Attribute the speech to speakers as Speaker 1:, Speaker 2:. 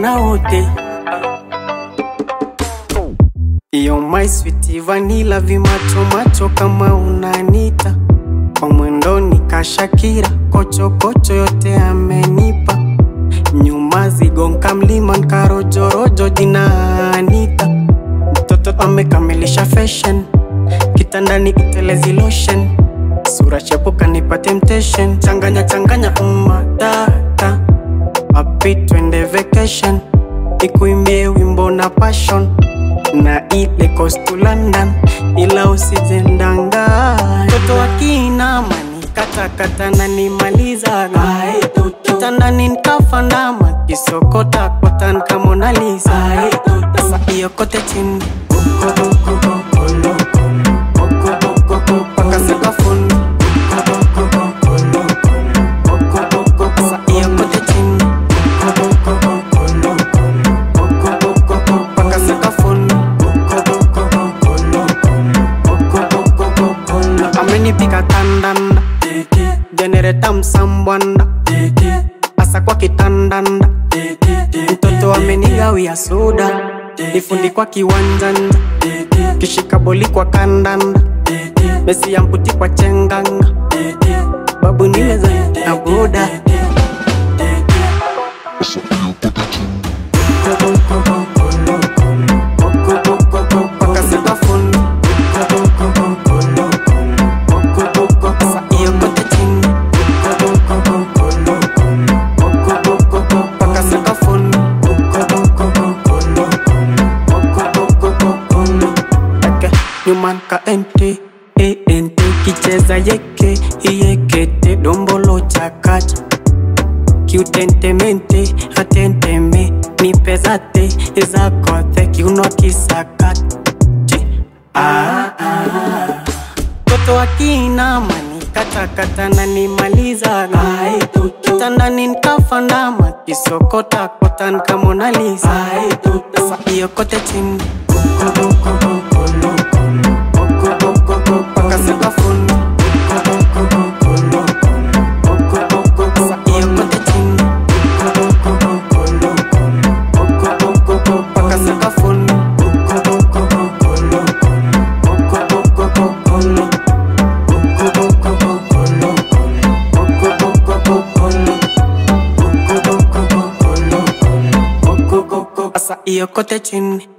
Speaker 1: na wote Yo my sweet vanilla vimacho macho kama unanita kwa mwendo nikashakira kocho kocho yote amenipa nyuma zigonka mlima nkarojorojo jina Anita mtoto amekamilisha fashion kitandani itelezi lotion sura chepuka nipa temptation changanya changanya umatata api twende vacation ikuimbie wimbo na passion na ile coast to London ila usijendanga toto akinama nikatakata na nimalizaga kitandani nikafandama kisokota kotan kama Mona Lisa sasa iyo kote chini paka sakafuni sasa iyo kote chini paka sakafuni amenipiga kandanda jenereta msambwanda asa kwa kitandanda mtoto amenigawia soda nifundi kwa kiwanjanja kishika boli kwa kandanda mesi ya mputi kwa chenganga babu nimeza na boda paka sakafuni Sa iyo kote chini paka sakafuni Eke, nyuma nka ente e ente kicheza yeke iyekete dombolo chakacha kiutentemente atenteme nipezate ezakothe kiuno kisakata ah, ah. Toto akinama nikatakata na nimalizaga kitandani nikafandama kisokota kotan kama Mona Lisa sasa iyo kote chini paka sakafuni sasa iyo kote chini paka sakafuni Sasa iyo kote chini